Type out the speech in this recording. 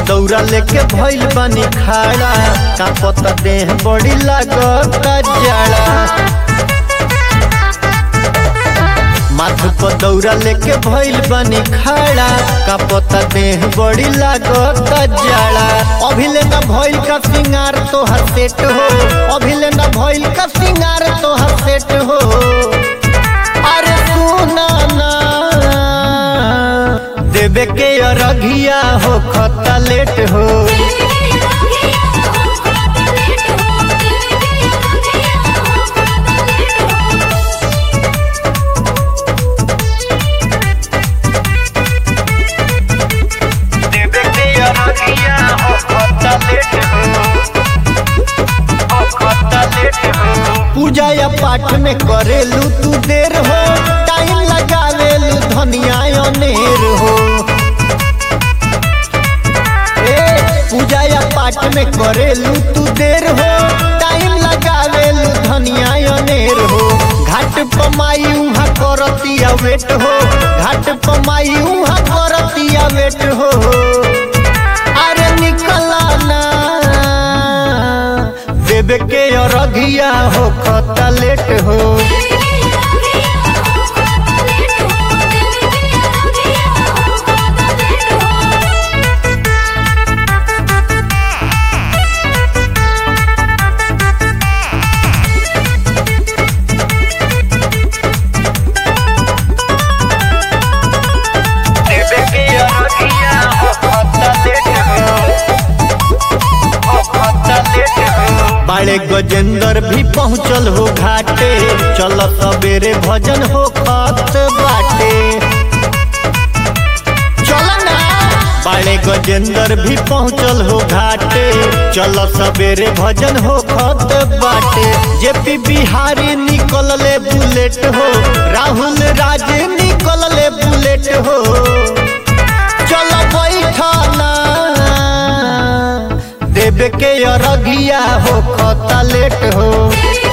पदौरा लेके भइल बानी खाड़ा का पता देह बड़ी लागत जाड़ा माथ पदौरा लेके भइल बानी खाड़ा का पता देह बड़ी लागत जाड़ा अभिले न भइल का सिंगार तोहर सेट हो अभिले न भइल का सिंगार तोहर सेट हो अरे सुना ना देवे के अरघिया हो खता लेट हो देवे के अरघिया हो खता लेट हो हो खता लेट हो पूजा या पाठ में करेलू तू देर हो टाइम लगावेलू धनिया अनेर हो ए पूजा या पाठ में करेलू तू देर हो टाइम लगावेलू धनिया अनेर हो घाट पमाई उहाँ करतिया वेट हो घाट पमाई उहाँ करतिया वेट हो अरे निकला ना देवे के अरघिया हो खता लेट हो देवे के अरघिया हो खता लेट हो हो खता लेट हो बाड़े गजेंद्र भी पहुँचल हो घाटे चल सवेरे भजन हो खत बाटे चल ना बाड़े गजेंद्र भी पहुँचल हो घाटे चल सवेरे भजन हो खत बाटे जेपी बिहारी निकल ले बुलेट हो राहुल राज निकल ले बुलेट हो चल बैठना देवे के अरगिया हो खता लेट हो